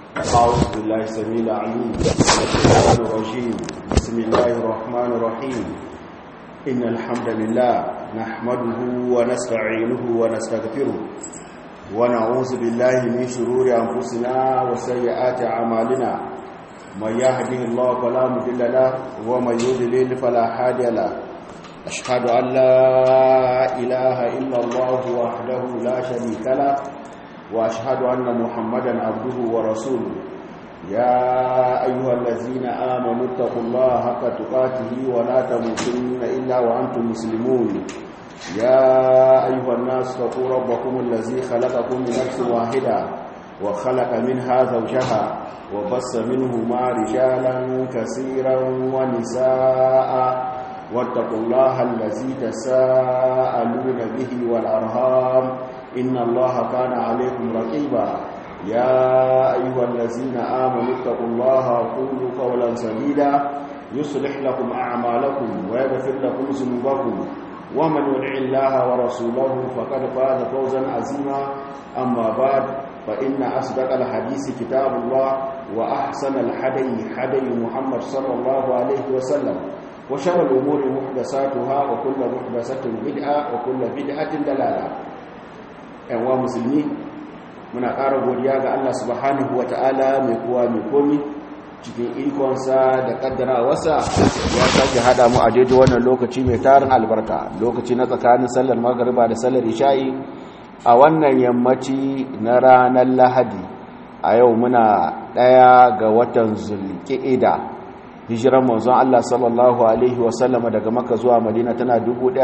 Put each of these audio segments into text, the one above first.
أعوذ بالله السميع العليم من الشيطان الرجيم بسم الله الرحمن الرحيم إن الحمد لله نحمده ونستعينه ونستغفره ونعوذ بالله من شرور أنفسنا وسيئات أعمالنا من يهده الله فلا مضل له ومن يضلل فلا هادي له أشهد أن لا إله إلا الله وحده لا شريك له وأشهد أن محمدا عبده ورسوله يا أيها الذين آمنوا اتقوا الله حق تقاته ولا تموتن إلا وأنتم مسلمون يا أيها الناس اتقوا ربكم الذي خلقكم من نفس واحدة وخلق منها زوجها وبص منهما رجالا كثيرا ونساء واتقوا الله الذي تساءلون به والأرهام إن الله كان عليكم رقيبا يا أيها الذين آمنوا اتقوا الله وقولوا قولا سديدا يصلح لكم أعمالكم ويغفر لكم ذنوبكم ومن يطع الله ورسوله فقد فاز فوزا عظيما أما بعد فإن أصدق الحديث كتاب الله وأحسن الحدي حدي محمد صلى الله عليه وسلم وشر الأمور محدثاتها وكل محدثة بدعة وكل بدعة دلالة ‘yanwa musulmi muna ƙara godiya ga Allah subhanahu wa ta'ala mai kowa mai komi cikin ikonsa da ƙaddara wasa ya sake haɗa mu a daidai wannan lokaci mai tarin albarka lokaci na tsakanin sallar magariba da sallar isha'i a wannan yammaci na ranar lahadi a yau muna ɗaya ga watan zulki'ida hijiran manzon Allah sallallahu alaihi wasallama daga maka zuwa madina tana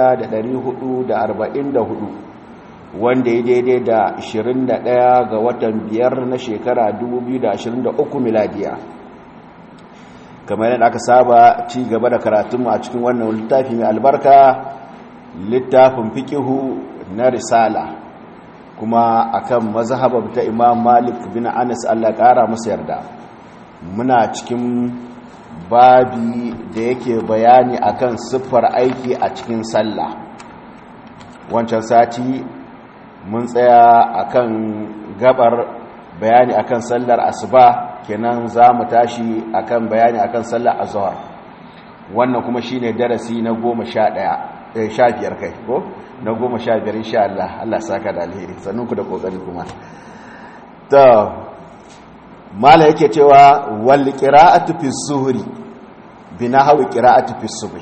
1444 wanda ya daidai da 21 ga watan biyar na shekara 2023 miladiya kamar yadda aka saba ci gaba da karatunmu a cikin wannan littafi mai albarka littafin fikihu na risala kuma akan mazhabar ta imam malik bin anas allah kara masa yarda muna cikin babi da yake bayani akan siffar aiki a cikin sallah wancan sati mun tsaya akan gabar bayani akan sallar asuba kenan za mu tashi akan bayani akan sallar azhar wannan kuma shine darasi na goma sha ɗaya sha biyar kai ko na goma sha biyar insha Allah Allah saka da alheri sannan ku da kokari kuma to mala yake cewa wal qira'atu fi zuhri binahawi qira'atu fi subh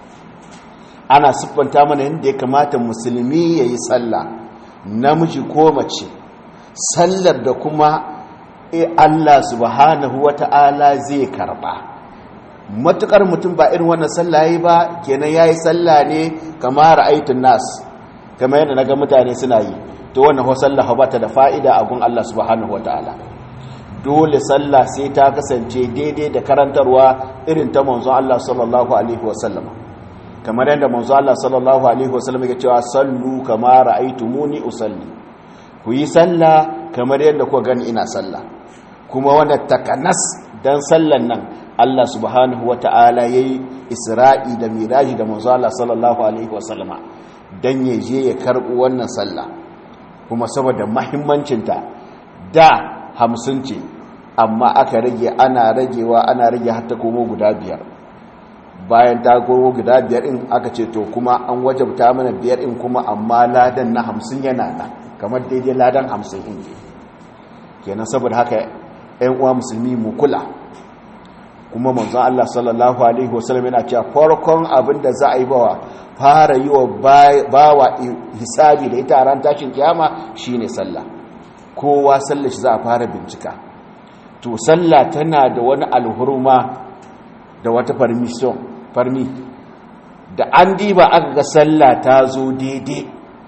ana siffanta mana yadda ya kamata musulmi yayi sallah namiji ko mace sallar da kuma Allah subhanahu wata'ala zai karba matukar mutum ba irin wannan sallah yayi ba kenan yayi sallah ne kamar ra'aytun nas kamar yadda naga mutane suna yi to wannan ho sallah ba ta da fa'ida a gun Allah subhanahu wata'ala dole sallah sai ta kasance daidai da karantarwa irin ta manzo Allah sallallahu alaihi wasallam kamar yadda manzo Allah sallallahu alaihi wasallam ya cewa sallu kama ra'aytumuni usalli ku yi sallah kamar yadda ku gani ina sallah kuma wanda takanas dan sallan nan Allah subhanahu wata'ala yayi Isra'i da Miraji da manzo Allah sallallahu alaihi wasallam dan ya je ya karbo wannan sallah kuma saboda muhimmancinta da hamsin ce amma aka rage ana ragewa ana rage har ta komo guda biyar bayan ta komo guda biyar in aka ce to kuma an wajabta mana biyar in kuma amma ladan na hamsin yana nan kamar daidai ladan hamsin in ne kenan saboda haka yan uwa musulmi mu kula kuma manzon Allah sallallahu alaihi wasallam yana cewa farkon abin da za a yi bawa fara yi wa bawa hisabi da ita ran tashin kiyama shine sallah kowa sallar shi za a fara bincika to sallah tana da wani alhurma da wata permission farmi da an diba aka ga sallah ta zo daidai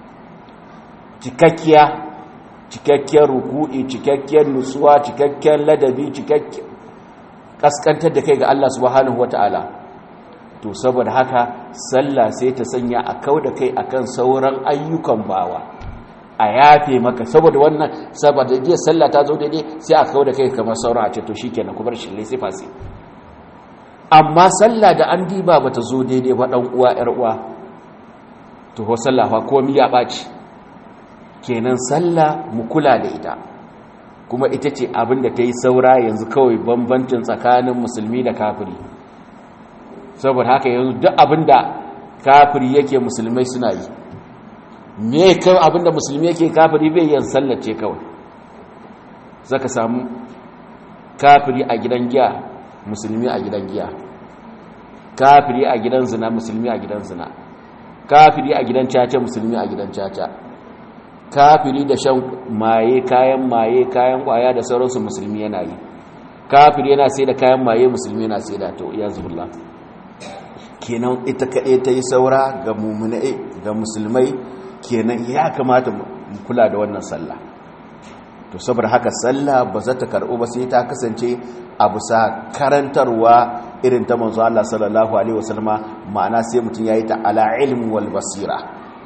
cikakkiya cikakkiyar ruku'i cikakkiyar nutsuwa cikakkiyar ladabi cikakkiyar kaskantar da kai ga Allah subhanahu wata'ala to saboda haka sallah sai ta sanya a kau da kai akan sauran ayyukan bawa a yafe maka saboda wannan saboda jiya sallah ta zo daidai sai a kawo da kai kamar sauran a ce to shikenan ku bar shi lai sai fasi amma sallah da an diba bata zo daidai ba dan uwa yar uwa to ho sallah fa komai ya baci kenan sallah mu kula da ita kuma ita ce abin da ta yi saura yanzu kawai bambancin tsakanin musulmi da kafiri saboda haka yanzu duk abin da kafiri yake musulmai suna yi me kawai abin da musulmi yake kafiri bai yin sallace kawai zaka samu kafiri a gidan giya musulmi a gidan giya kafiri a gidan zina musulmi a gidan zina kafiri a gidan caca musulmi a gidan caca kafiri da shan maye kayan maye kayan kwaya da sauransu musulmi yana yi kafiri yana sai da kayan maye musulmi yana sai da to ya zubulla kenan ita kaɗai ta yi saura ga mummunai ga musulmai kenan ya kamata mu kula da wannan sallah to saboda haka sallah ba za ta karɓu ba sai ta kasance a bisa karantarwa irin ta manzo Allah sallallahu alaihi wasallama ma'ana sai mutum yayi ta ala ilmi wal basira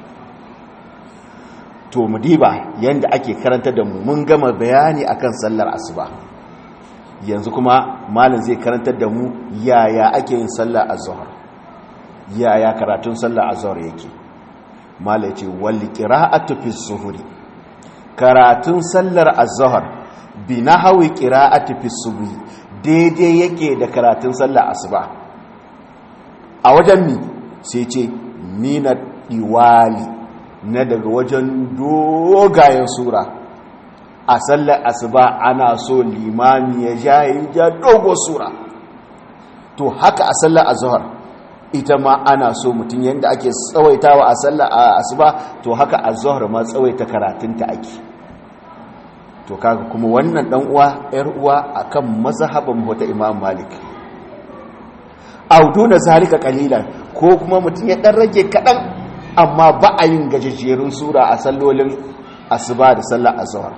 to mu diba yanda ake karanta da mu mun gama bayani akan sallar asuba yanzu kuma malam zai karantar da mu yaya ake yin sallar azhar yaya karatun sallar azhar yake malam yace wal qira'atu fi zuhri karatun sallar azhar bi nahwi qira'ati fi subhi daidai yake da karatun sallar asuba a wajen mi sai ce mina iwali na daga wajen dogayen sura a sallar asuba ana so limami ya jayi ja dogo sura to haka a sallar azhar ita ma ana so mutum yadda ake tsawaitawa a sallar asuba to haka azhar ma tsawaita karatunta ake to kaga kuma wannan dan uwa yar uwa akan mazhaban wata imam malik auduna zalika qalilan ko kuma mutum ya dan rage kadan amma ba a yin gajejjerun sura a sallolin asuba da sallar azhar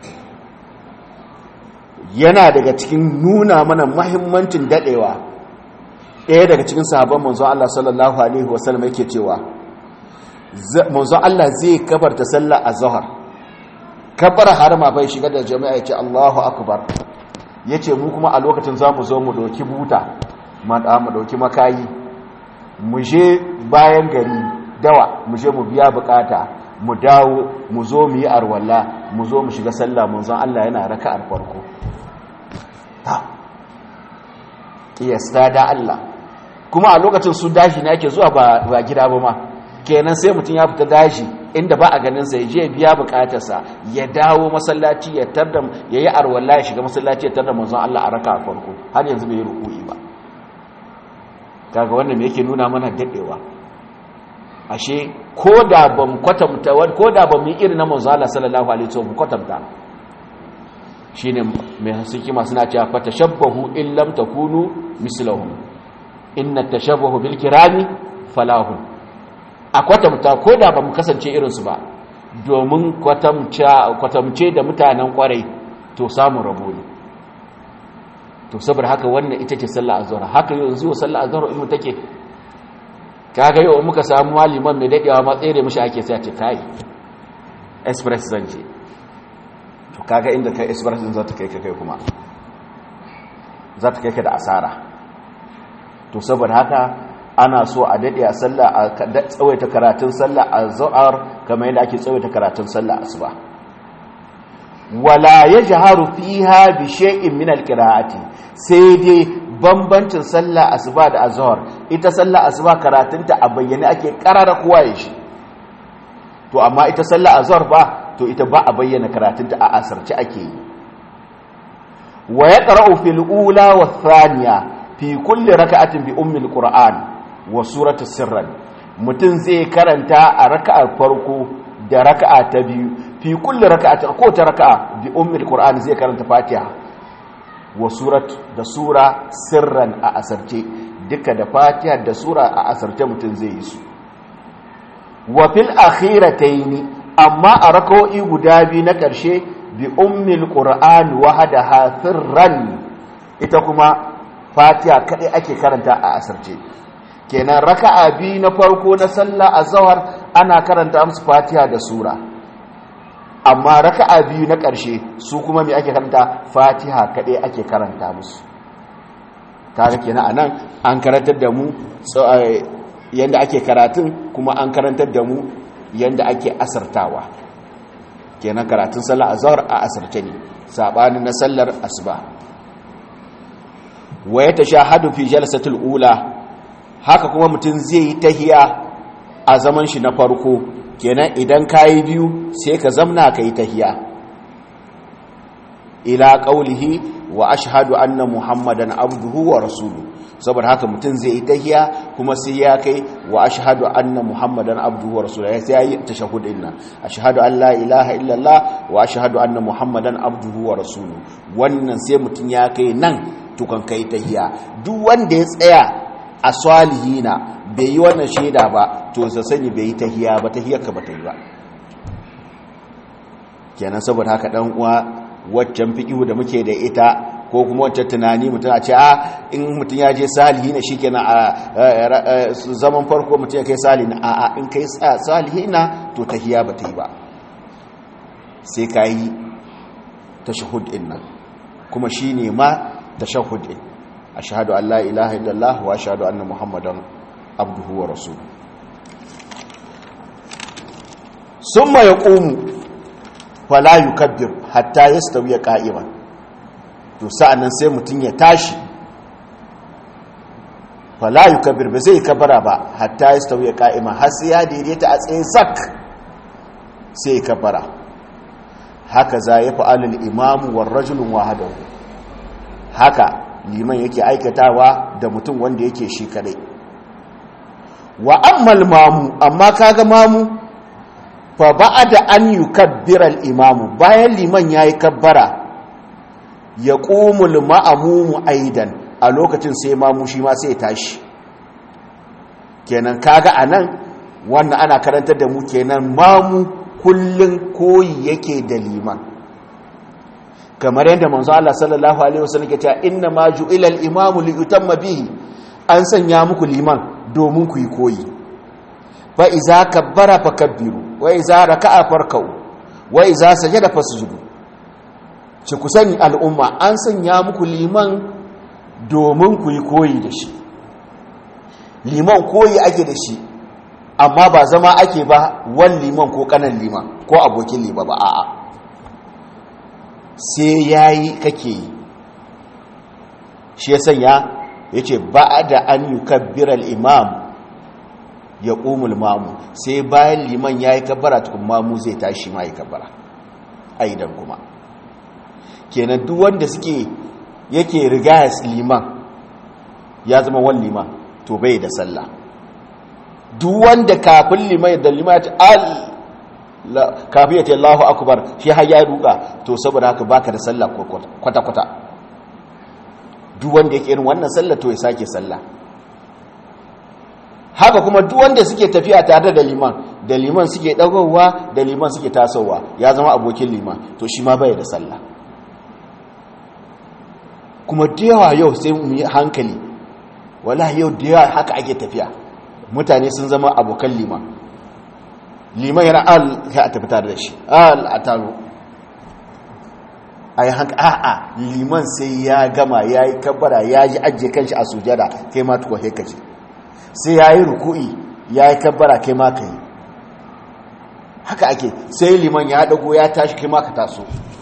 yana daga cikin nuna mana muhimmancin dadewa ɗaya daga cikin sahabban manzo Allah sallallahu alaihi wasallam yake cewa manzo Allah zai kabarta sallar azhar kabar harama bai shiga da jami'a ya ce Allahu akbar ya ce mu kuma a lokacin za mu zo mu ɗauki buta mu ɗauki makayi mu je bayan gari dawa mu je mu biya bukata mu dawo mu zo mu yi arwalla mu zo mu shiga sallah mun zan Allah yana raka'ar farko ta kiyasta da Allah kuma a lokacin su dashi ne ake zuwa ba gida ba ma kenan sai mutum ya fita dashi inda ba a ganin sa ya je biya bukatarsa ya dawo masallaci ya tarda ya yi arwalla ya shiga masallaci ya tarda manzon Allah a raka a farko har yanzu bai ruku'i ba kaga wannan me yake nuna mana dadewa ashe ko da ban kwatanta ko da ban yi irin na manzon Allah sallallahu alaihi wasallam kwatanta shine mai hikima suna cewa fa tashabbahu in lam takunu mislahum inna tashabbahu bil kirami falahun a kwatamta ko da ba mu kasance irinsu ba domin kwatamce da mutanen kwarai to samun rabo ne to saboda haka wannan ita ce sallah azhar haka yau yanzu sallah azhar in take kaga yau muka samu maliman mai dadewa ma tsere mishi ake sai a ce kai express zan je to kaga inda kai express din za ta kai ka kai kuma za ta kai ka da asara to saboda haka ana so a daɗe a sallah a tsawaita karatun sallah a za'ar kamar yadda ake tsawaita karatun sallah asuba wala ya jaharu fiha bi shay'in min alqira'ati sai dai bambancin sallah asuba da azhar ita sallah asuba karatunta a bayyane ake karara kowa ya shi to amma ita sallah azhar ba to ita ba a bayyana karatunta a asarci ake yi wa yaqra'u fil ula wa thaniya fi kulli raka'atin bi ummil qur'an wa suratu sirran mutum zai karanta a raka'ar farko da raka'a ta biyu fi kulli raka'atin ko ta raka'a bi ummil qur'an zai karanta fatiha wa surat da sura sirran a asarce duka da fatiha da sura a asarce mutum zai yi su wa fil akhirataini amma a raka'o'i guda biyu na ƙarshe bi ummil qur'an wahdaha sirran ita kuma fatiha kadai ake karanta a asarce kenan raka'a biyu na farko na sallah azhar ana karanta musu fatiha da sura amma raka'a biyu na ƙarshe su kuma me ake karanta fatiha kadai ake karanta musu kaga kenan anan an karantar da mu yanda ake karatun kuma an karantar da mu yanda ake asartawa kenan karatun sallar azhar a asirce ne sabanin na sallar asuba wa ya tashahadu fi jalsatul ula haka kuma mutum zai yi tahiya a zaman shi na farko kenan idan kayi biyu sai ka zamna ka yi tahiya ila qaulihi wa ashhadu anna muhammadan abduhu wa rasuluhu saboda haka mutum zai yi tahiya kuma sai ya kai wa ashhadu anna muhammadan abduhu wa rasuluhu sai ya yi tashahhud din nan ashhadu an la ilaha illallah wa ashhadu anna muhammadan abduhu wa rasuluhu wannan sai mutum ya kai nan tukan kai tahiya duk wanda ya tsaya a salihina bai yi wannan shaida ba to sa sani bai yi tahiya ba tahiyar ka ba ta yi ba kenan saboda haka dan uwa waccan fiƙihu da muke da ita ko kuma waccan tunani mutum a ce a in mutum ya je salihi na shikenan a zaman farko mutum ya kai salihi na a a in kai salihi na to tahiya ba ta yi ba sai ka yi tashahud din nan kuma shi ne ma tashahud din ashhadu an la ilaha illallah wa ashhadu anna muhammadan abduhu wa rasuluhu summa yaqumu fala yukabbir hatta yastawiya qa'iman to sa'annan sai mutun ya tashi fala yukabbir ba zai kabara ba hatta yastawiya qa'iman har sai ya daidaita a tsaye sak sai ya kabara haka za ya fa'alul imamu war rajulun wahadahu haka liman yake aikatawa da mutum wanda yake shi kadai wa ammal mamu amma kaga mamu fa ba'da an yukabbira al-imamu bayan liman yayi kabbara yaqumul ma'mumu aidan a lokacin sai mamu shi ma sai tashi kenan kaga anan wannan ana karantar da mu kenan mamu kullun koyi yake da liman kamar yadda manzo Allah sallallahu alaihi wasallam ya ce inna ma ju'ila al-imamu li yutamma bihi an sanya muku liman domin ku yi koyi fa iza kabbara fakabbiru wa iza raka'a farkau wa iza sajada fasjudu ci ku sani al'umma an sanya muku liman domin ku yi koyi da shi liman koyi ake da shi amma ba zama ake ba wan liman ko kanan liman ko abokin liman ba a'a sai yayi kake yi shi ya sanya yace ba'da an yukabbira al-imam ya ƙumul mamu sai bayan liman ya yi kabbara tukun mamu zai tashi ma yi kabbara aidan kuma kenan duk wanda suke yake riga liman ya zama wani liman to bai da sallah duk wanda kafin liman da liman ya ce al kafin ya ce Allahu akbar shi har ya ruka to saboda haka baka da sallah kwata-kwata duk wanda yake irin wannan sallah to ya sake sallah haka kuma duk wanda suke tafiya tare da liman da liman suke dagowa da liman suke tasowa ya zama abokin liman to shi ma bai da sallah kuma da yawa yau sai mu yi hankali wallahi yau da yawa haka ake tafiya mutane sun zama abokan liman liman yana al ya a tafi tare da shi al a taro a yi hanka a'a liman sai ya gama ya yi kabbara ya yi ajiye kanshi a sujada kai ma tukwa sai kace sai ya yi ruku'i ya yi kabbara kai ma ka yi haka ake sai liman ya dago ya tashi kai ma ka taso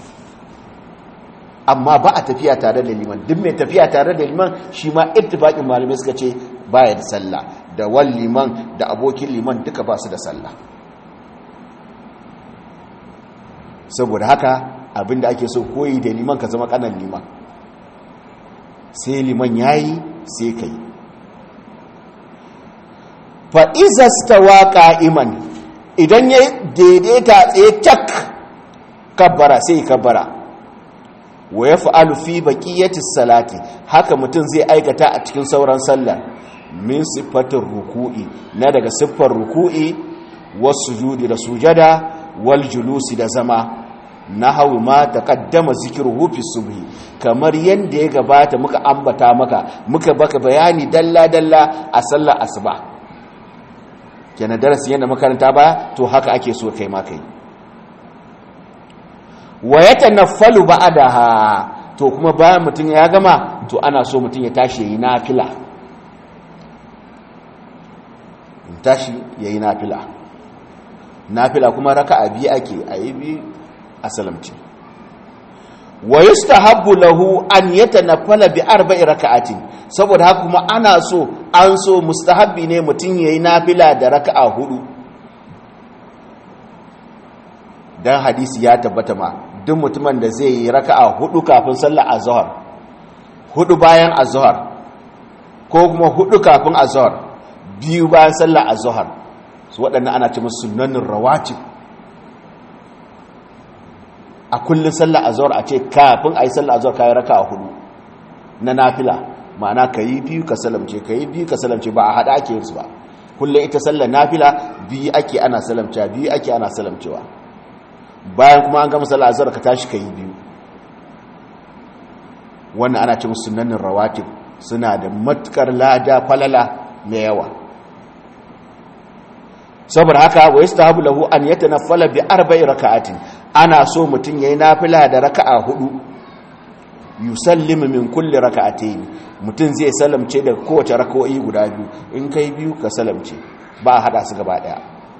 amma ba a tafiya tare da liman duk mai tafiya tare da liman shi ma ittifaqin malamai suka ce baya da sallah da wal liman da abokin liman duka ba su da sallah saboda haka abinda ake so koyi da liman ka zama kanan liman sai liman yayi sai kai fa iza stawa qa'iman idan ya daidaita tsaye cak kabbara sai kabbara wa ya fa'alu fi baƙiyyati salati haka mutum zai aikata a cikin sauran sallah min siffatin ruku'i na daga siffar ruku'i wasu judi da sujada wal julusi da zama na hau ma ta kaddama zikiru hufi subhi kamar yadda ya gabata muka ambata maka muka baka bayani dalla-dalla a sallar asuba kenan darasi yadda makaranta ba to haka ake so kai ma kai wa ya tanaffalu ba'daha to kuma bayan mutum ya gama to ana so mutum ya tashi yayi nafila tashi yayi nafila nafila kuma raka'a biyu ake ayi bi a salamce wa yustahabbu lahu an yatanaffala bi arba'i raka'atin saboda haka kuma ana so an so mustahabbi ne mutum yayi nafila da raka'a hudu dan hadisi ya tabbata ma duk mutumin da zai yi raka'a hudu kafin sallar azhar hudu bayan azhar ko kuma hudu kafin azhar biyu bayan sallar azhar su waɗannan ana ce musu sunnanin rawatib a kullun sallar azhar a ce kafin ayi sallar azhar kai raka'a hudu na nafila ma'ana kayi biyu ka salamce kayi biyu ka salamce ba a hada ake yin su ba kullun ita sallar nafila biyu ake ana salamcewa biyu ake ana salamcewa bayan kuma an gama sallar azhar ka tashi kayi biyu wannan ana ce musu sunnanin rawatib suna da matukar lada falala mai yawa saboda haka wa yastahabu lahu an yatanaffala bi arba'i raka'atin ana so mutun yayi nafila da raka'a hudu yusallimu min kulli raka'atayn mutun zai salamce da kowace raka'o'i guda biyu in kai biyu ka salamce ba hada su gaba daya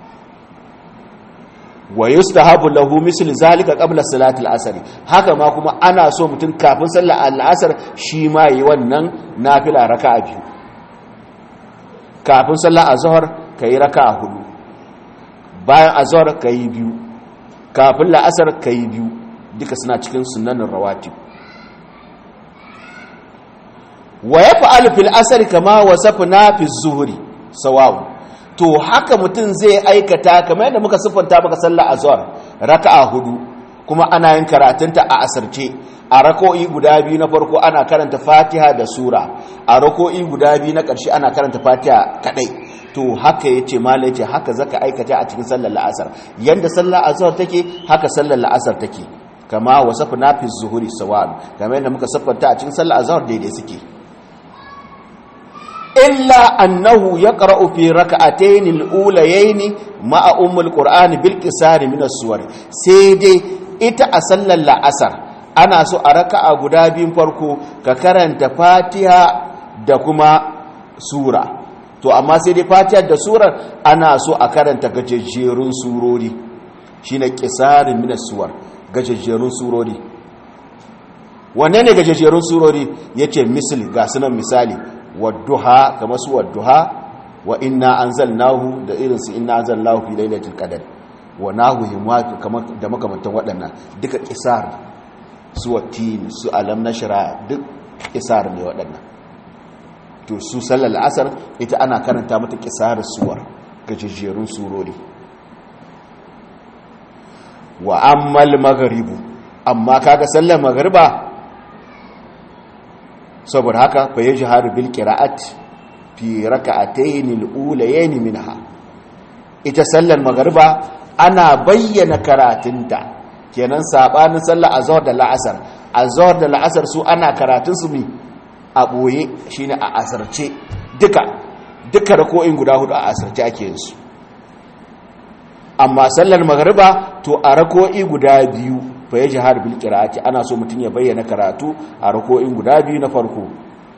wa yustahabu lahu misl zalika qabla salati al-asr haka ma kuma ana so mutun kafin sallar al-asr shi ma yi wannan nafila raka'a biyu kafin sallar azhar kai raka'a hudu bayan azhar kai biyu kafin la'asar kai biyu duka suna cikin sunanin rawatib wa yaf'alu fil asr kama wasafna fi zuhri sawa'un to haka mutum zai aikata kamar yadda muka siffanta maka sallar azhar raka'a hudu kuma ana yin karatunta a asarce a rako'i guda biyu na farko ana karanta fatiha da sura a rako'i guda biyu na ƙarshe ana karanta fatiha kadai to haka yace malai yace haka zaka aikata a cikin sallar la'asar yanda sallar azhar take haka sallar la'asar take kama wasafna fi zuhuri sawan kamar yadda muka siffanta a cikin sallar azhar daidai suke illa annahu yaqra'u fi rak'atayn al-ulayayn ma'a ummul qur'an bil qisar min as-suwar sai dai ita a sallar la'asar ana so a raka'a guda biyun farko ka karanta fatiha da kuma sura to amma sai dai fatiha da surar ana so a karanta gajejjerun surori shine qisar min as-suwar gajejjerun surori wanne ne gajejjerun surori yace misali ga sunan misali wadduha kamar su wadduha wa inna anzalnahu da irin su inna anzalnahu fi lailatul qadr wa nahu himatu kamar da makamantan waɗannan duka qisar su watin su alam nashra duk qisar ne waɗannan to su sallar asar ita ana karanta mata qisar suwar gajejjerun surori wa ammal maghribu amma kaga sallar maghriba saboda haka fa yajharu bil qira'at fi rak'atayn al-ulayayn minha ita sallar magriba ana bayyana karatunta kenan sabanin sallar azhar da la'asar azhar da la'asar su ana karatun su mi a boye shine a asarce duka duka rako'in guda hudu a asarce ake yin su amma sallar magriba to a rako'i guda biyu fa ya jihar bil qira'ati ana so mutun ya bayyana karatu a rako'in guda biyu na farko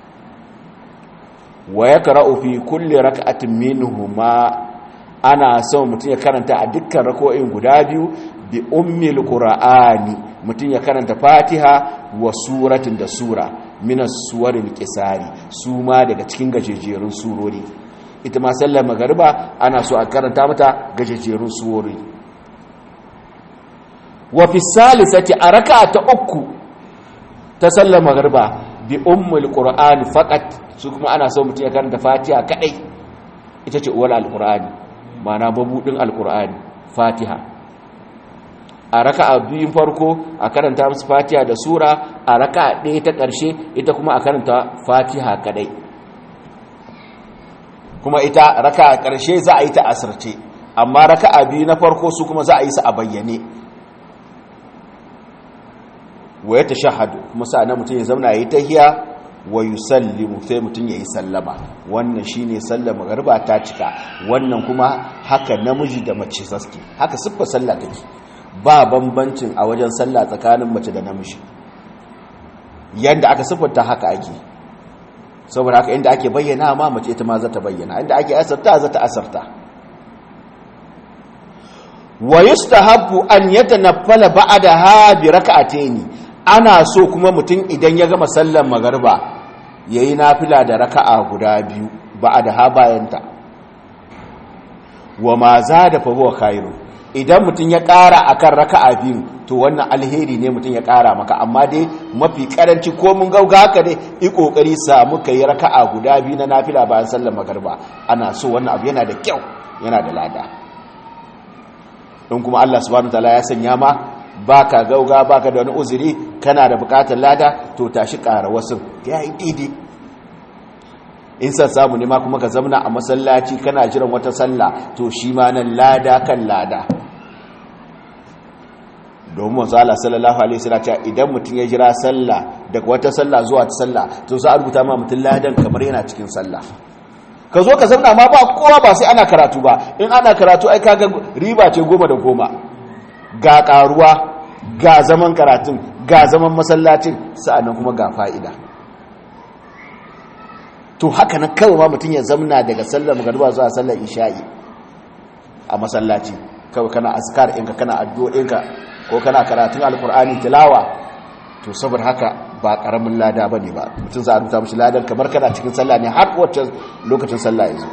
wa yaqra'u fi kulli rak'atin minhuma ana so mutun ya karanta a dukkan rako'in guda biyu bi ummil qur'ani mutun ya karanta fatiha wa suratin da sura min as-suwaril qisari su ma daga cikin gajejerun surori ita ma sallar magariba ana so a karanta mata gajejerun surori wa fi salisati a raka ta uku ta sallar magarba bi ummul qur'ani faqat su kuma ana so mutum ya karanta fatiha kadai ita ce uwar alqur'ani ma'ana babudin alqur'ani fatiha a raka'a biyun farko a karanta musu fatiha da sura a raka'a ɗaya ta ƙarshe ita kuma a karanta fatiha kadai kuma ita raka'a ƙarshe za a yi ta asirce amma raka'a biyu na farko su kuma za a yi su a bayyane wa ya tashahhadu kuma sa'an mutum ya zauna yayi tahiya wa yusallimu sai mutum yayi sallama wannan shine sallama garba ta cika wannan kuma haka namiji da mace saske haka siffa sallah take ba bambancin a wajen sallah tsakanin mace da namiji yanda aka siffanta haka ake saboda haka inda ake bayyana ma mace ita ma za ta bayyana inda ake asarta za ta asarta wa yustahabbu an yatanaffala ba'daha bi rak'ataini ana so kuma mutum idan ya gama sallar magariba yayi nafila da raka'a guda biyu ba'daha bayanta wa ma zada fa huwa khairu idan mutum ya ƙara akan raka'a biyu to wannan alheri ne mutum ya ƙara maka amma dai mafi karanci ko mun gauga haka dai i kokari samu kai raka'a guda biyu na nafila bayan sallar magariba ana so wannan abu yana da kyau yana da lada don kuma Allah subhanahu wataala ya sanya ma baka gauga baka da wani uzuri kana da bukatar lada to tashi ƙara wasu yayi daidai in san samu ne ma kuma ka zamna a masallaci kana jiran wata sallah to shi ma nan lada kan lada domin manzala sallallahu alaihi wasallam ta idan mutum ya jira sallah daga wata sallah zuwa ta sallah to za a rubuta ma mutum ladan kamar yana cikin sallah ka zo ka zamna ma ba kowa ba sai ana karatu ba in ana karatu ai kaga riba ce goma da goma ga karuwa ga zaman karatun ga zaman masallacin sa'annan kuma ga fa'ida to haka na kawai ma mutum ya zamna daga sallar magariba zuwa sallar isha'i a masallaci kawai kana azkar ɗinka kana addu'o'inka ko kana karatun alkur'ani tilawa to saboda haka ba ƙaramin lada ba ne ba mutum za a rubuta mashi ladan kamar kana cikin sallah ne har wacce lokacin sallah ya zo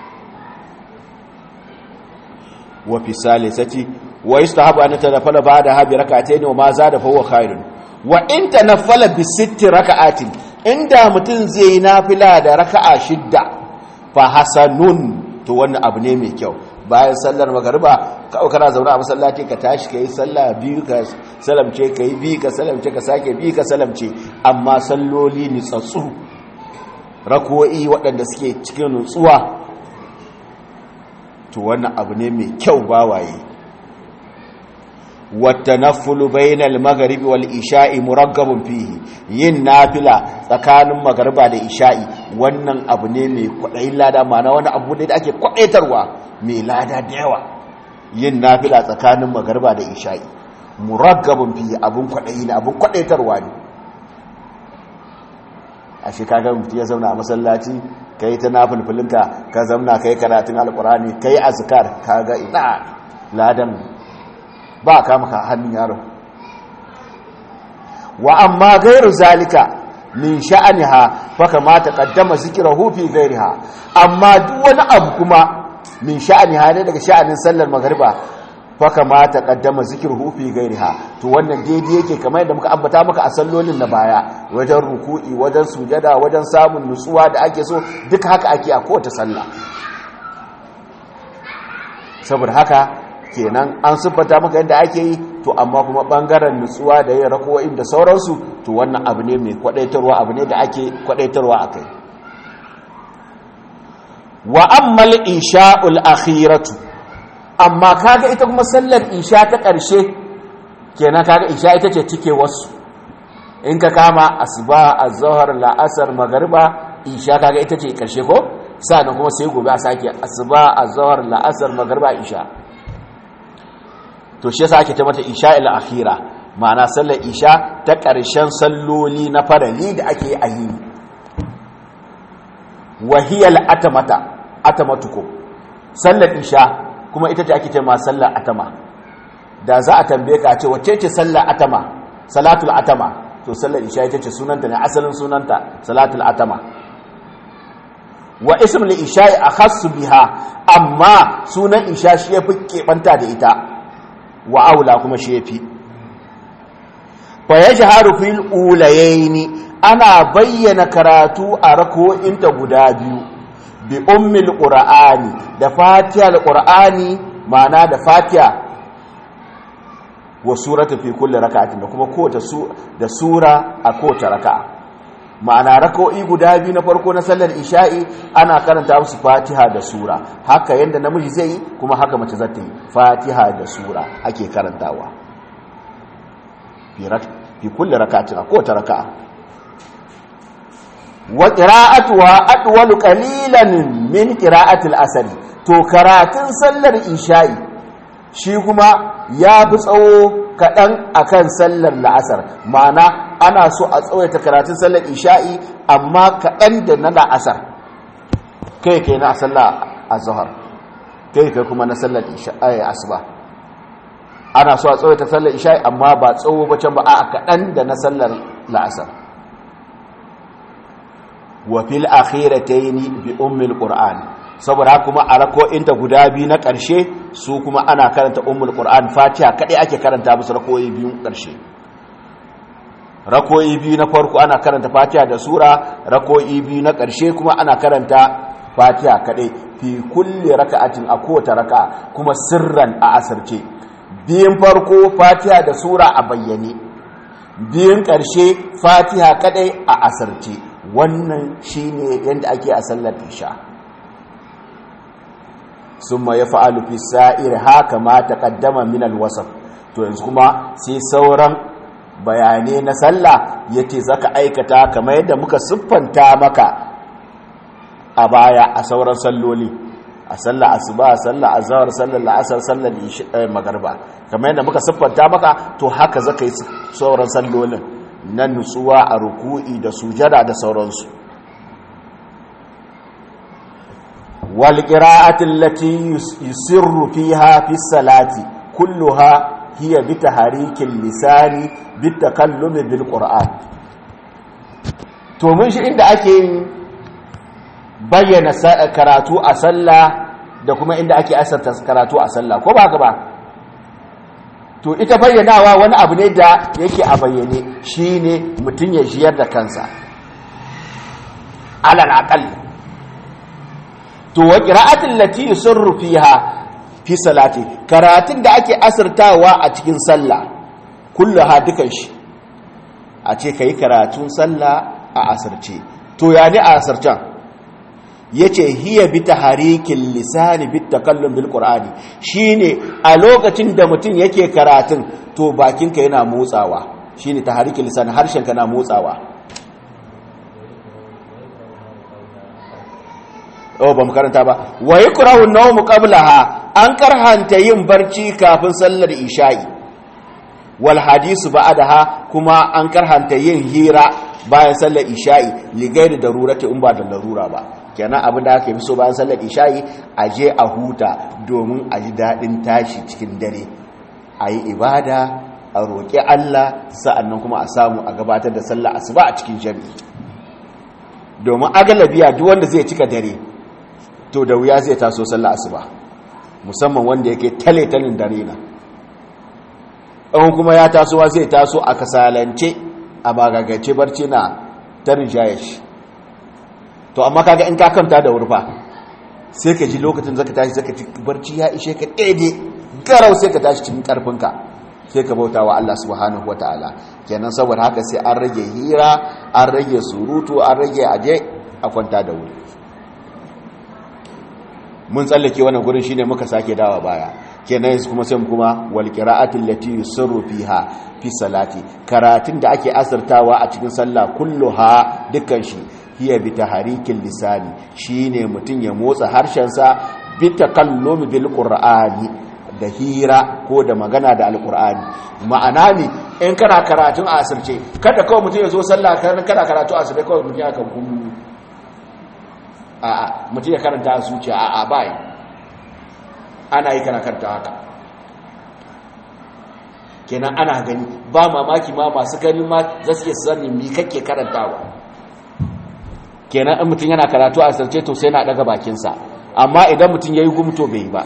wa fi salisati wa yustahabu an tanafala ba'da habi rak'atayn wa ma zada fa huwa khairun wa in tanafala bi sitti rak'atin inda mutum zai yi nafila da raka'a shidda fa hasanun to wannan abu ne mai kyau bayan sallar magariba kawai kana zaune a masallaci ka tashi ka yi sallah biyu ka salamce ka yi biyu ka salamce ka sake biyu ka salamce amma salloli nitsatsu rako'i waɗanda suke cikin nutsuwa to wannan abu ne mai kyau bawaye والتنفل بين المغرب والإشاء مرغب فيه yin nafila tsakanin magariba da isha'i wannan abu ne mai kwaɗayin lada mana wani abu ne da ake kwaɗaitarwa mai lada da yawa yin nafila tsakanin magariba da isha'i muraggabin fiye abun kwaɗayi ne abun kwaɗaitarwa ne a shi kaga mutu ya zauna a masallaci ka yi ta nafilfilinka ka zauna ka yi karatun alkurani ka yi azkar ka ga ina ladan ba a kama ka hannun yaron wa amma gairu zalika min sha'aniha fa kamata qaddama zikrahu fi ghairiha amma duk wani abu kuma min sha'aniha ne daga sha'anin sallar magriba fa kamata qaddama zikruhu fi ghairiha to wannan daidai yake kamar yadda muka ambata maka a sallolin na baya wajen ruku'i wajen sujada wajen samun nutsuwa da ake so duka haka ake a kowace sallah saboda haka kenan an siffanta maka yadda ake yi to amma kuma bangaren nutsuwa da yin rako'in da sauransu to wannan abu ne mai kwadaitarwa abu ne da ake kwadaitarwa a kai wa ammal isha'ul akhiratu amma kaga ita kuma sallar isha ta ƙarshe kenan kaga isha ita ce cike wasu in ka kama asuba azhar la'asar magariba isha kaga ita ce ƙarshe ko sannan kuma sai gobe a sake asuba azhar la'asar magariba isha to shi yasa ake ta mata isha'il akhira ma'ana sallar isha ta ƙarshen salloli na farali da ake a yi wahiyal atamata atamatuko sallar isha kuma ita ce ake ce ma sallar atama da za a tambaye ka ce wacce ce sallar atama salatul atama to sallar isha ita ce sunanta ne asalin sunanta salatul atama wa ism li isha'i akhassu biha amma sunan isha shi yafi kebanta da ita wa aula kuma shi yafi fa yajharu fil ulayaini ana bayyana karatu a rako'inta guda biyu bi ummil qur'ani da fatihal qur'ani ma'ana da fatiha wa surata fi kulli rak'atin da kuma kowace su da sura a kowace raka'a ma'ana rako'i guda biyu na farko na sallar isha'i ana karanta musu fatiha da sura haka yanda namiji zai yi kuma haka mace za ta yi fatiha da sura ake karantawa fi kulli rak'atin a kowace raka'a wa qira'atuha adwalu qalilan min qira'ati al-asr to karatun sallar isha'i shi kuma ya fi tsawo kaɗan akan sallar la'asar ma'ana ana so a tsawaita karatun sallar isha'i amma kaɗan da na la'asar kai kai na sallar azhar kai kai kuma na sallar isha'i asuba ana so a tsawaita sallar isha'i amma ba tsawo ba can ba a kaɗan da na sallar la'asar wa fil akhirataini bi ummil qur'an saboda kuma a rako'inta guda biyu na ƙarshe su kuma ana karanta ummul qur'an fatiha kadai ake karanta musu rako'i biyun ƙarshe rako'i biyu na farko ana karanta fatiha da sura rako'i biyu na ƙarshe kuma ana karanta fatiha kadai fi kulli raka'atin a kowace raka'a kuma sirran a asirce biyun farko fatiha da sura a bayyane biyun ƙarshe fatiha kadai a asirce wannan shine yadda ake a sallar isha summa ya fa'alu fi sa'ir haka ma taqaddama min al-wasf to yanzu kuma sai sauran bayanai na sallah yace zaka aikata kamar yadda muka siffanta maka a baya a sauran salloli a sallar asuba sallar azhar sallar la'asar sallar magriba kamar yadda muka siffanta maka to haka zaka yi sauran sallolin na nutsuwa a ruku'i da sujada da sauransu wal qira'ati allati yusirru fiha fi salati kulluha hiya bi taharikil lisani bi takallumi bil qur'an to mun shi inda ake bayyana karatu a sallah da kuma inda ake asarta karatu a sallah ko ba haka ba to ita bayyanawa wani abu ne da yake a bayyane shine mutum ya jiyar da kansa alal aqal to wa qira'atul lati yusirru fiha fi salati karatun da ake asirtawa a cikin sallah kulluha dukan shi a ce kai karatun sallah a asirce to ya ne a asircan yace hiya bi taharikin lisani bi takallum bil qur'ani shine a lokacin da mutum yake karatun to bakinka yana motsawa shine taharikin lisani harshenka na motsawa oh ba mu karanta ba wa yakrahu an-nawm qablaha an karhanta yin barci kafin sallar isha'i wal hadisu ba'daha kuma an karhanta yin hira bayan sallar isha'i ligairi darurati in ba da larura ba kenan abin da aka yi so bayan sallar isha'i a je a huta domin a ji daɗin tashi cikin dare a yi ibada a roƙi Allah sa'annan kuma a samu a gabatar da sallar asuba a cikin jami'i domin agalabiya duk wanda zai cika dare to da wuya zai taso sallar asuba musamman wanda yake tale-talin dare na ɗan kuma ya tasowa zai taso a kasalance a bagagace barci na tarin jayashi to amma kaga in ka kanta da wurfa sai ka ji lokacin zaka tashi zaka ci barci ya ishe ka daidai garau sai ka tashi cikin karfinka sai ka bauta wa Allah subhanahu wataala kenan saboda haka sai an rage hira an rage surutu an rage aje a kwanta da wuri mun tsallake wannan gurin shine muka sake dawa baya kenan yanzu kuma sai mu kuma wal qira'atil lati yusirru fiha fi salati karatun da ake asirtawa a cikin sallah kulluha dukkan shi hiya bi taharikin lisani shine mutun ya motsa harshensa bi takallumi bil qur'ani da hira ko da magana da alqur'ani ma'ana ne in kana karatun a asirce kada kawai mutun ya zo sallah kana karatu a asirce kawai mutun ya kan kullu a a mutun ya karanta a zuciya a a bai ana yi kana karanta haka kenan ana gani ba mamaki ma masu gani ma za su iya sani mi kake karantawa kenan in mutum yana karatu a sarce to sai na daga bakinsa amma idan mutum ya yi gumto bai ba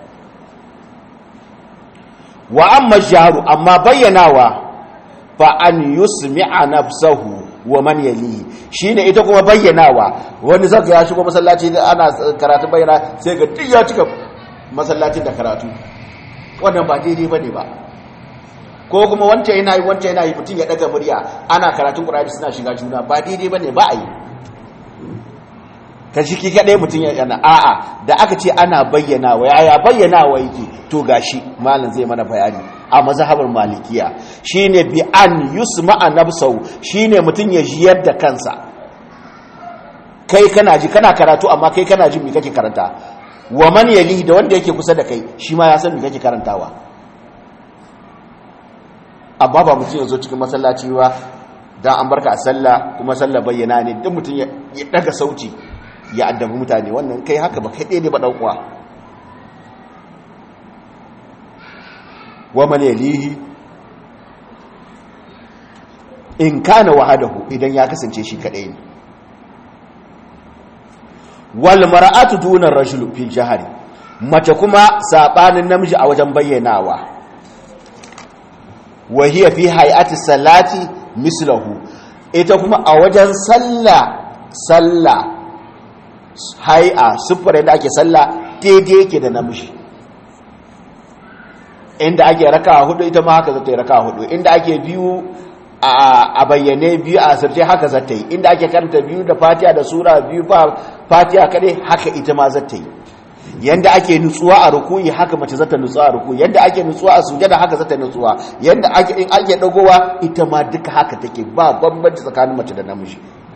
wa amma jaru amma bayyanawa fa an yusmi'a nafsahu wa man yalihi shine ita kuma bayyanawa wani zaka ya shigo masallaci ana karatu bayyana sai ga duk ya cika masallacin da karatu wannan ba daidai bane ba ko kuma wancan yana yi wancan yana yi mutum ya daga murya ana karatun qur'ani suna shiga juna ba daidai bane ba a yi ka shi kaɗai mutum ya yana a'a da aka ce ana bayyana wa yaya bayyana wa yake to gashi malam zai mana bayani a mazhabar malikiya shine bi an yusma nafsau shine mutum ya jiyar da kansa kai kana ji kana karatu amma kai kana jin me kake karanta wa man yalihi da wanda yake kusa da kai shi ma ya san me kake karantawa amma ba mutum ya zo cikin masallaci ba dan an barka a sallah kuma sallah bayyana ne duk mutum ya daga sauti ya addabi mutane wannan kai haka ba kai ɗaya ne ba ɗan uwa wa man yalihi in kana wahadahu idan ya kasance shi kadai ne wal mar'atu duna ar-rajul fi jahri mace kuma sabanin namiji a wajen bayyanawa wa hiya fi hay'ati salati mislahu ita kuma a wajen sallah sallah hay'a sufure da ake sallah daidai yake da namiji inda ake raka hudu ita ma haka zata yi raka hudu inda ake biyu a bayyane biyu a asirce haka zata yi inda ake karanta biyu da fatiha da sura biyu fatiha kadai haka ita ma zata yi yanda ake nutsuwa a rukuyi haka mace zata nutsuwa a rukuyi yanda ake nutsuwa a sujada haka zata nutsuwa yanda ake in ake dagowa ita ma duka haka take ba bambanci tsakanin mace da namiji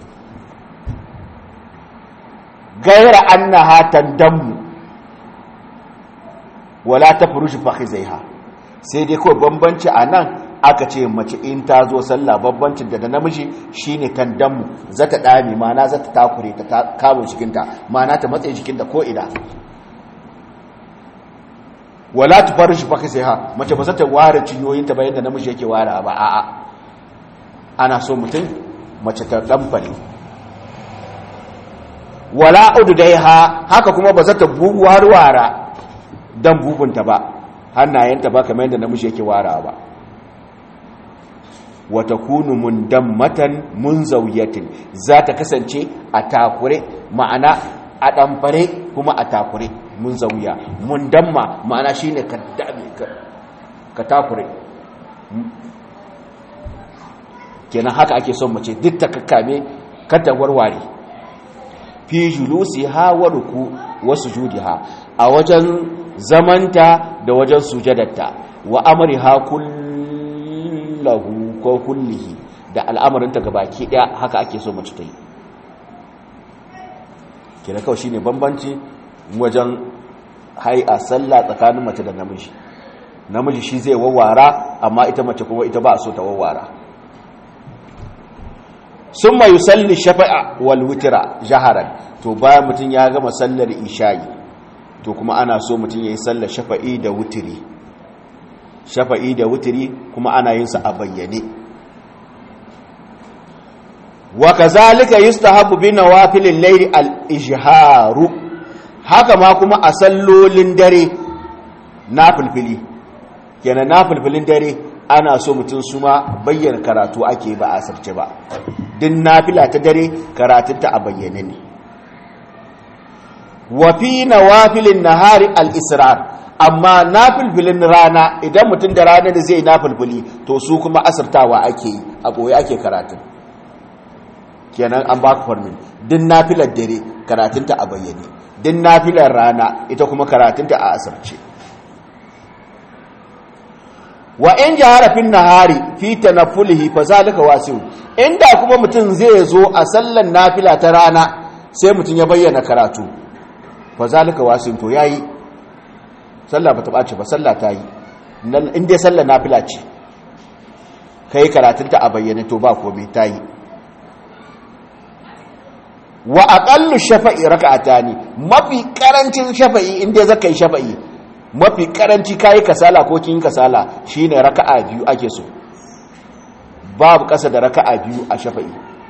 gaira annaha tandamu wala tafrushu fakhizaiha sai dai kawai bambanci a nan aka ce mace in ta zo sallah babbancin da namiji shine tandamu zata dame mana zata takure ta kawo jikinta mana ta matsayi jikinta ko ina wala tufarishu fakhizaiha mace ba za ta ware cinyoyinta bayan da namiji yake ware ba a'a ana so mutum mace ta damfare wala ududaiha haka kuma ba za ta warwara dan bubunta ba hannayenta ba kamar yadda namiji yake wara ba wata kunu mundammatan munzawiyatin za ta kasance a takure ma'ana a ɗamfare kuma a takure munzawiya mundamma ma'ana shine ka dame ka takure kenan haka ake son mace duk ta kakkame kada warware fi julusi ha wa ruku wa sujudiha a wajen zamanta da wajen sujadarta wa amriha kullahu ko kullihi da al'amarinta gabaki daya haka ake so mace ta yi kira kawai shine bambanci wajen hai'a sallah tsakanin mace da namiji namiji shi zai wawwara amma ita mace kuma ita ba a so ta wawwara sun mai yusalli shafa'a wal wutira jaharan to bayan mutum ya gama sallar isha'i to kuma ana so mutum ya yi sallar shafa'i da wutiri shafa'i da wutiri kuma ana yin sa a bayyane wa kazalika yustahabu bi nawafilil layli al-ijharu haka ma kuma a sallolin dare nafilfili kenan nafilfilin dare ana so mutum su ma bayyana karatu ake ba a sarce ba din nafila ta dare karatunta a bayyane ne wa fi nawafilin nahari al-israr amma nafilfilin rana idan mutum da rana da zai nafilfili to su kuma asirtawa ake yi a boye ake karatun kenan an baka farmin din nafilar dare karatunta a bayyane din nafilar rana ita kuma karatunta a asirce wa in jahara fin nahari fi tanaffulihi fa zalika wasi'un inda kuma mutum zai zo a sallan nafila ta rana sai mutum ya bayyana karatu fa zalika wasi'un to yayi sallah bata bace ba sallah ta yi in dai sallar nafila ce kai karatunta a bayyane to ba komai ta yi wa aqallu shafa'i raka'atani mafi karancin shafa'i in dai zaka yi shafa'i mafi karanci kayi kasala ko kin kasala shine raka'a biyu ake so babu kasa da raka'a biyu a shafa'i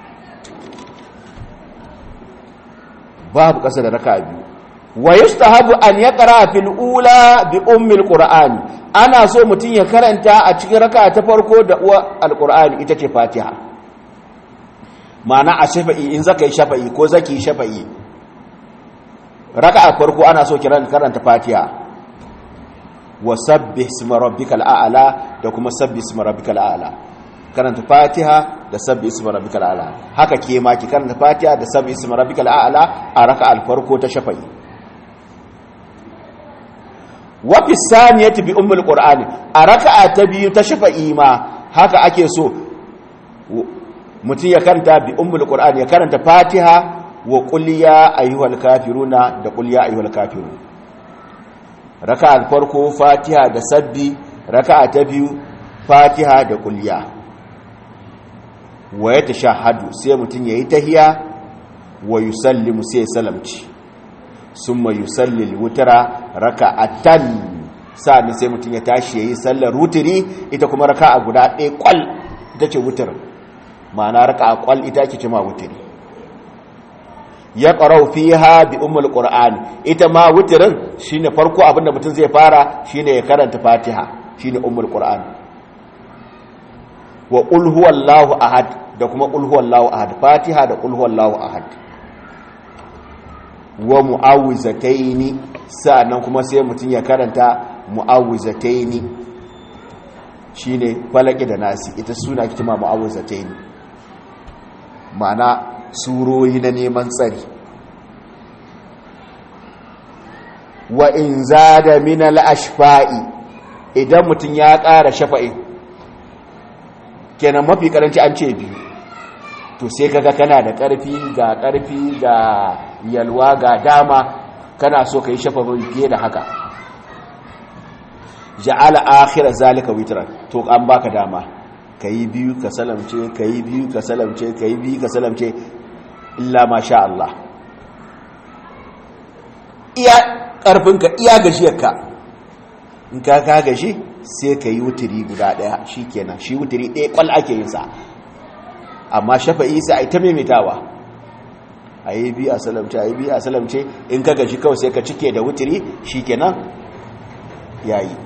babu kasa da raka'a biyu wa yustahabu an yaqra fil ula bi ummi alqur'ani ana so mutun ya karanta a cikin raka'a ta farko da uwa alqur'ani ita ce fatiha ma'ana a shafa'i in zaka yi shafa'i ko zaki yi shafa'i raka'a farko ana so kiran karanta fatiha wa sabbih isma rabbikal a'la da kuma sabbih isma rabbikal a'la karanta fatiha da sabbih isma rabbikal a'la haka ke ma ki karanta fatiha da sabbih isma rabbikal a'la a raka'al farko ta shafa'i wa fi saniyati bi ummul qur'ani a raka'a ta biyu ta shafa'i ma haka ake so mutum ya karanta bi ummul qur'ani ya karanta fatiha wa qul ya ayyuhal kafiruna da qul ya ayyuhal kafirun raka'a farko fatiha da sabbi raka'a ta biyu fatiha da qul ya wa yatashahhadu sai mutum yayi tahiya wa yusallimu sai salamci summa yusalli al-witra raka'atan sa'an sai mutum ya tashi yayi sallar wutiri ita kuma raka'a guda ɗaya kwal ita ce wutir ma'ana raka'a kwal ita ake cima wutiri ya qara'u fiha bi ummul qur'an ita ma wutirin shine farko abinda mutum zai fara shine ya karanta fatiha shine ummul qur'an wa qul huwallahu ahad da kuma qul huwallahu ahad fatiha da qul huwallahu ahad wa mu'awwizataini sa'annan kuma sai mutum ya karanta mu'awwizataini shine falaki da nasi ita suna kitima mu'awwizataini ma'ana surori na neman tsari wa in zada min al-ashfa'i idan mutum ya ƙara shafa'i kenan mafi karanci an ce biyu to sai kaga kana da ƙarfi ga ƙarfi ga yalwa ga dama kana so ka yi shafafin fiye da haka ja'ala akhira zalika witran to an baka dama kayi biyu ka salamce kayi biyu ka salamce kayi biyu ka salamce illa ma sha Allah iya ƙarfinka iya gajiyarka in ka ka gashi sai ka yi wuturi guda ɗaya shi kenan shi wuturi ɗaya ƙwal ake yin sa amma shafa'i sai a yi ta maimaitawa a yi biyu a salamce a yi biyu a salamce in ka gashi kawai sai ka cike da wuturi shi kenan ya yi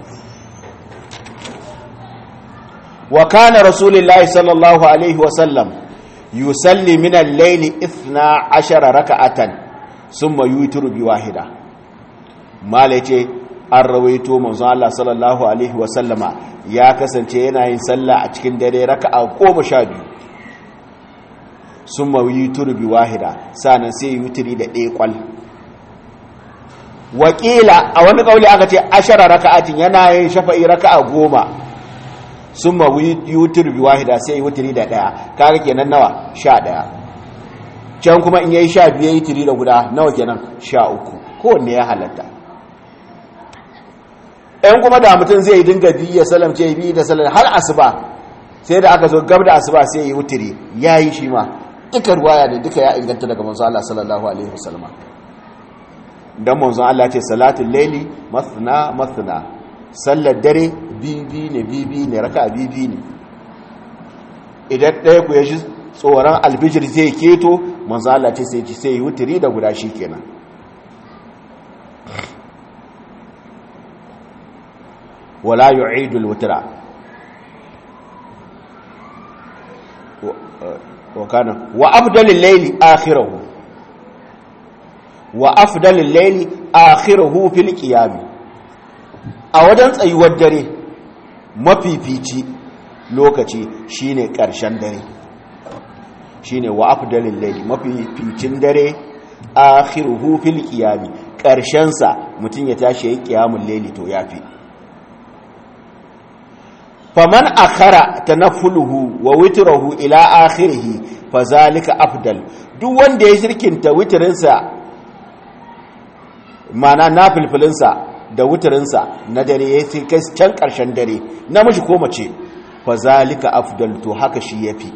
wa kana rasulullahi sallallahu alaihi wasallam yusalli min al-layli 12 raka'atan summa yutiru bi wahida malace an rawaito manzo Allah sallallahu alaihi wasallama ya kasance yana yin sallah a cikin dare raka'a 12 summa yutiru bi wahida sanan sai yutiri da ɗaya kwal wakila a wani kauli aka ce ashara raka'atin yana yin shafa'i raka'a goma sun ma yutur bi wahida sai yi wuturi da daya kaga kenan nawa sha daya can kuma in yayi sha biyu yi tiri da guda nawa kenan sha uku kowanne ya halatta ɗan kuma da mutum zai dinga biyu ya salamce biyu da salam har asuba sai da aka zo gab da asuba sai yi wuturi ya yi shi ma duka ruwaya ne duka ya inganta daga manzo Allah sallallahu alaihi wasallam dan manzo Allah ce salatul laili mathna mathna sallar dare bibi ne bibi ne raka bibi ne idan ɗaya ku ya ji tsoron albijir zai keto manzo Allah ce sai sai yi wuturi da guda shi kenan wala yu'idul wutra wa kana wa afdalul layli akhirahu wa afdalul layli akhirahu fil qiyam a wajen tsayuwar dare mafifici lokaci shine ƙarshen dare shine wa afdalil layli mafificin dare akhiruhu fil qiyam ƙarshen sa mutun ya tashi yayin qiyamul layli to yafi faman akhara tanaffuluhu wa witruhu ila akhirih fazalika afdal duk wanda ya shirkinta witrin sa mana nafilfilin sa da wutarinsa na dare ya fi kai can ƙarshen dare namiji ko mace fa zalika afdal to haka shi yafi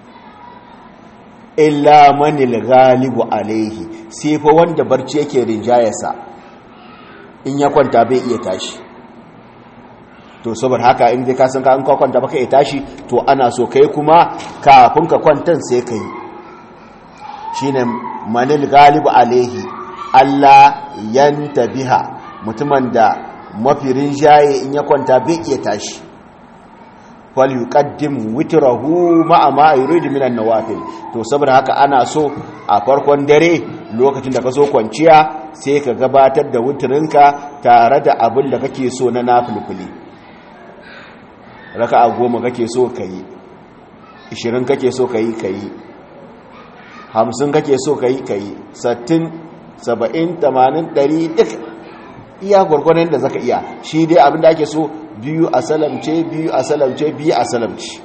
illa manil ghalibu alaihi sai fa wanda barci yake rinjayarsa in ya kwanta bai iya tashi to saboda haka in dai ka san ka in ka kwanta baka iya tashi to ana so kai kuma kafin ka kwantan sai kai shine manil ghalibu alaihi Allah yantabiha mutumin da mafi rinjaye in ya kwanta bai iya tashi fal yuqaddim witrahu ma'a ma yuridu minan nawafil to saboda haka ana so a farkon dare lokacin da ka so kwanciya sai ka gabatar da witrinka tare da abin da kake so na nafilfili raka'a goma kake so kai 20 kake so kai kai 50 kake so kai kai 60 70 80 100 duk iya gwargwadon da zaka iya shi dai abin da ake so biyu a salamce biyu a salamce biyu a salamce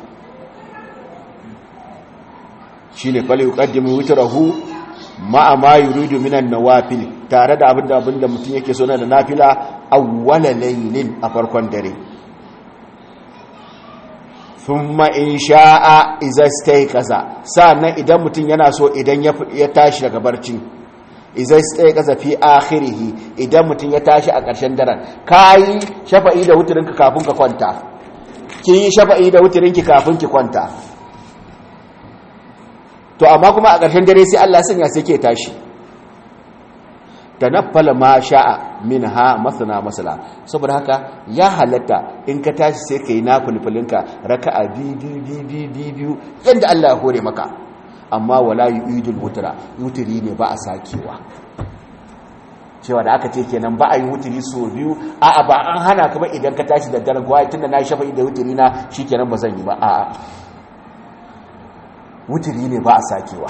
shi ne fali yukaddimu witrahu ma'a ma yuridu minan nawafil tare da abin da abin da mutum yake so na da nafila awwala laylin a farkon dare thumma in sha'a idza stayqaza sannan idan mutum yana so idan ya tashi daga barci izai tsaye kasa fi akhirihi idan mutum ya tashi a ƙarshen daren kayi shafa'i da wuturinka kafin ka kwanta kin yi shafa'i da wuturinki kafin ki kwanta to amma kuma a ƙarshen dare sai Allah sanya sai ke tashi tanaffala ma sha'a minha masana masala saboda haka ya halatta in ka tashi sai kai na fulfulinka raka'a biyu biyu biyu yanda Allah ya hore maka amma wala yu'idul wutra wutri ne ba a sakewa cewa da aka ce kenan ba a yi wutri so biyu a'a ba an hana ka ba idan ka tashi da daren gwai tunda na shafa da wutri na shikenan ba zan yi ba a'a wutri ne ba a sakewa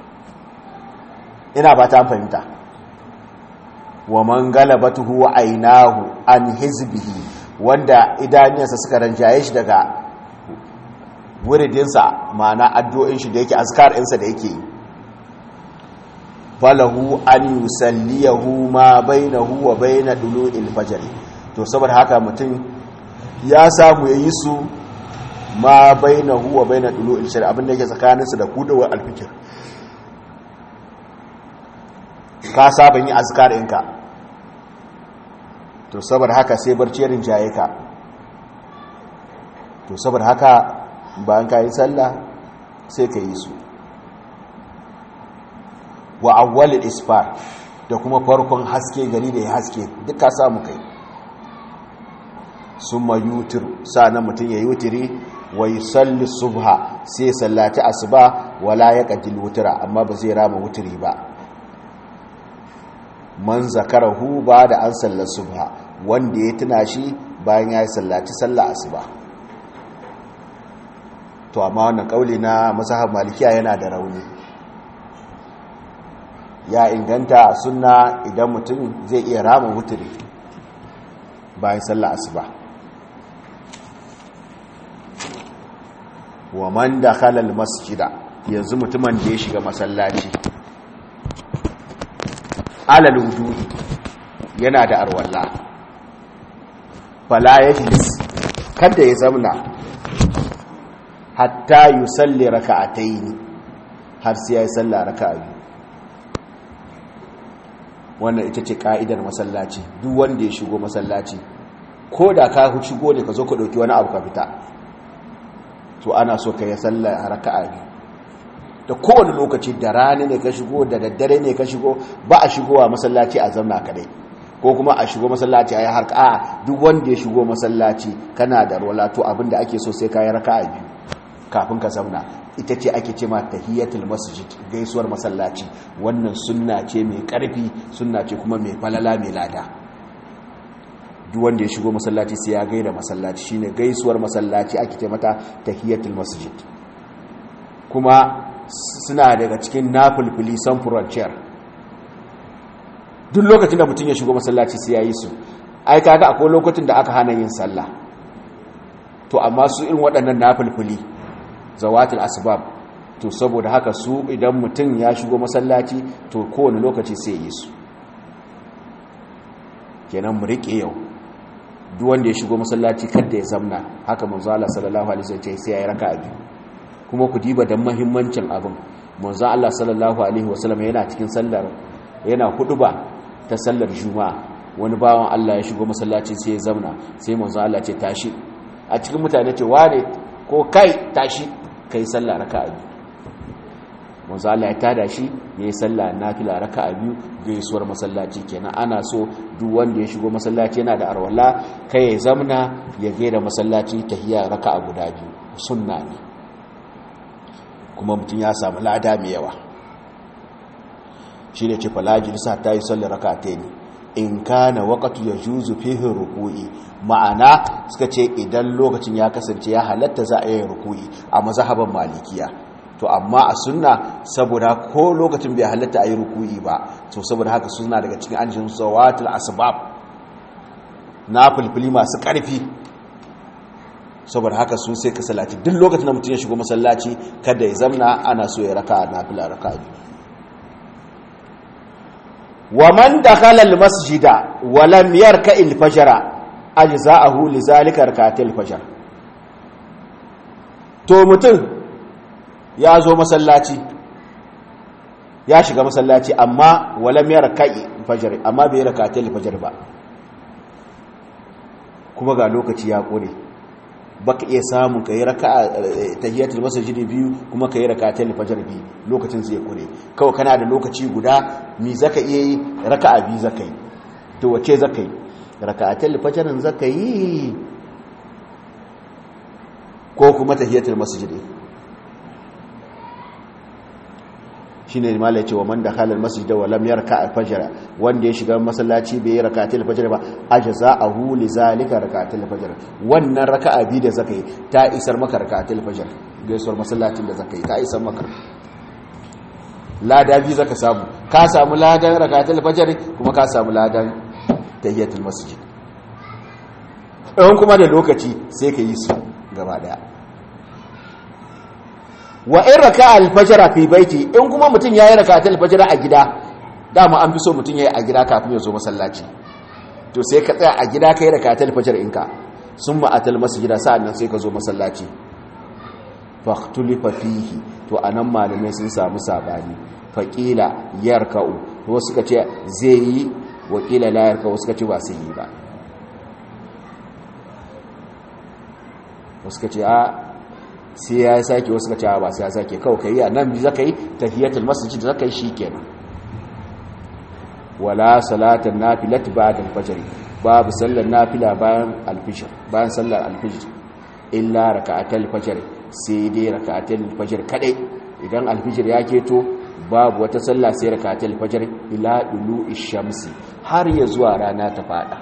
ina ba ta fahimta wa man galabatuhu wa ainahu an hizbihi wanda idaniyarsa suka ranjaye shi daga wuridinsa ma'ana addu'o'in shi da yake azkar ɗinsa da yake falahu an yusalliyahu ma bainahu wa baina dulu'il fajr to saboda haka mutum ya samu yayi su ma bainahu wa baina dulu'il shar abin da yake tsakaninsa da kudawar alfikir ka saba yi azkar ɗinka to saboda haka sai barci rinjaye ka to saboda haka bayan ka yi sallah sai ka yi su wa awwalil isfar da kuma farkon haske gari da ya haske duk ka samu kai summa yutir na mutum ya yutiri wa yusalli subha sai sallati asuba wala yaqdil wutra amma ba zai rama wutiri ba man zakarahu ba da an sallar subha wanda ya tuna shi bayan ya yi sallaci sallar asuba to amma wannan kauli na masahab malikiya yana da rauni ya inganta a sunna idan mutum zai iya rama wuturi bayan sallar asuba wa man da halal masjida yanzu mutumin da ya shiga masallaci alal wudu'i yana da arwalla fala yajlis kada ya zamna hatta yusalli raka'ataini har sai ya salla raka'a biyu wannan ita ce ka'idar masallaci duk wanda ya shigo masallaci ko da ka shigo ne ka zo ka dauki wani abu ka fita to ana so ka yi salla raka'a biyu da kowane lokaci da rani ne ka shigo da daddare ne ka shigo ba a shigowa masallaci a zamna kadai ko kuma a shigo masallaci a yi harka a duk wanda ya shigo masallaci kana da rola to abinda ake so sai ka yi raka a biyu kafin ka zamna ita ce ake ce ma tahiyatul masjid gaisuwar masallaci wannan sunna ce mai karfi sunna ce kuma mai falala mai lada duk wanda ya shigo masallaci sai ya gaida masallaci shine gaisuwar masallaci ake ce mata tahiyatul masjid kuma suna daga cikin nafulfuli samfuran ciyar duk lokacin da mutum ya shigo masallaci sai ya yi su ai kaga akwai lokacin da aka hana yin sallah to amma su irin waɗannan nafulfuli zawatul asbab to saboda haka su idan mutum ya shigo masallaci to kowane lokaci sai yi su kenan mu riƙe yau duk wanda ya shigo masallaci kada ya zamna haka manzo Allah sallallahu alaihi wasallam sai ya yi raka'a biyu kuma ku diba da mahimmancin abin manzo Allah sallallahu alaihi wasallam yana cikin sallar yana huduba ta sallar juma'a wani bawan Allah ya shigo masallaci sai ya zauna sai manzo Allah ce tashi a cikin mutane ce wane ko kai tashi kai sallah raka'a biyu manzo Allah ya tada shi yayi sallah nafila raka'a biyu gaisuwar masallaci kenan ana so duk wanda ya shigo masallaci yana da arwala kai ya zamna ya gaida masallaci tahiyya raka'a guda biyu sunna ne kuma mutum ya samu lada mai yawa shi ne ce falajirisa ta yi sallar raka ta ne in kana wakatu ya juzu fihin ruku'i ma'ana suka ce idan lokacin ya kasance ya halatta za a yi ruku'i a mazahaban malikiya to amma a sunna saboda ko lokacin bai halatta a yi ruku'i ba to saboda haka suna daga cikin anjin zawatul asbab na fulfili masu ƙarfi saboda haka su sai ka salati duk lokacin da mutum ya shigo masallaci kada ya zamna ana so ya raka na fila raka biyu wa man dakhala almasjida wa lam yarka alfajra ajza'ahu li zalika rakatil fajr to mutum ya zo masallaci ya shiga masallaci amma walam ya raka'i fajr amma bai rakatai fajr ba kuma ga lokaci ya kore baka iya samun kai raka'a tahiyatul masjid biyu kuma kai rakatai fajr biyu lokacin zai kore kawai kana da lokaci guda mi zaka iya yi raka'a biyu zaka yi to wace zaka yi raka'atul fajr zaka yi ko kuma tahiyatul masjid shine mala ya ce wa man dakhala almasjid wa lam yarka alfajr wanda ya shiga masallaci bai rak'atul fajr ba ajza'ahu li zalika rak'atul fajr wannan raka'a bi da zakai ta isar maka rak'atul fajr gaisuwar masallacin da zakai ta isar maka lada bi zaka samu ka samu ladan rak'atul fajr kuma ka samu ladan tahiyatul masjid in kuma da lokaci sai ka yi su gaba daya wa in raka alfajara fi baiti in kuma mutum yayi raka alfajara a gida dama an fi so mutum yayi a gida kafin ya zo masallaci to sai ka tsaya a gida kai raka alfajar inka summa atal masjida sa'annan sai ka zo masallaci faqtulifa fihi to anan malamai sun samu sabani faqila yarka'u to suka ce zai yi wakila la yarka'u suka ce ba sai yi ba suka ce a sai ya sake wasu ka cewa ba sai ya sake kawai ka yi a nan zaka yi tahiyatul masjid zaka yi shikenan wala salatan nafilat ba'da al-fajr babu sallar nafila bayan al-fajr bayan sallar al-fajr illa raka'atul fajr sai dai raka'atul fajr kadai idan al-fajr ya keto babu wata sallah sai raka'atul fajr ila dulu'i shamsi har ya zuwa rana ta fada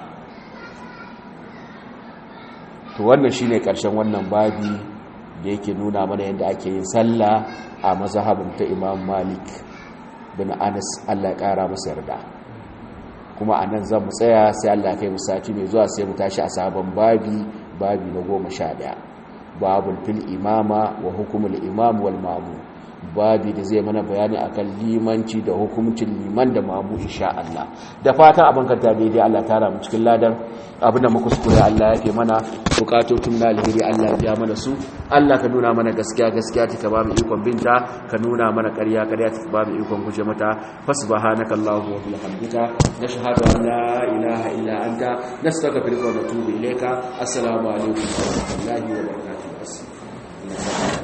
to wannan shine karshen wannan babi da yake nuna mana yadda ake yin sallah a mazhabin ta Imam Malik bin Anas Allah ya kara masa yarda kuma anan zan mu tsaya sai Allah kai mu sati mai zuwa sai mu tashi a sabon babi babi na 11 babul fil imama wa hukumul imam wal ma'mum babi da zai mana bayani akan limanci da hukuncin liman da mamu insha Allah da fatan abin kanta daidai Allah tara mu cikin ladan abinda muka kuskure Allah ya ke mana bukatotun na alheri Allah ya mana su Allah ka nuna mana gaskiya gaskiya ta ba mu ikon binta ka nuna mana ƙarya ƙarya ta ba mu ikon guje mata fasubhanaka allahumma wa bihamdika nashhadu an la ilaha illa anta nastaghfiruka wa natubu ilayka assalamu alaikum wa rahmatullahi wa barakatuh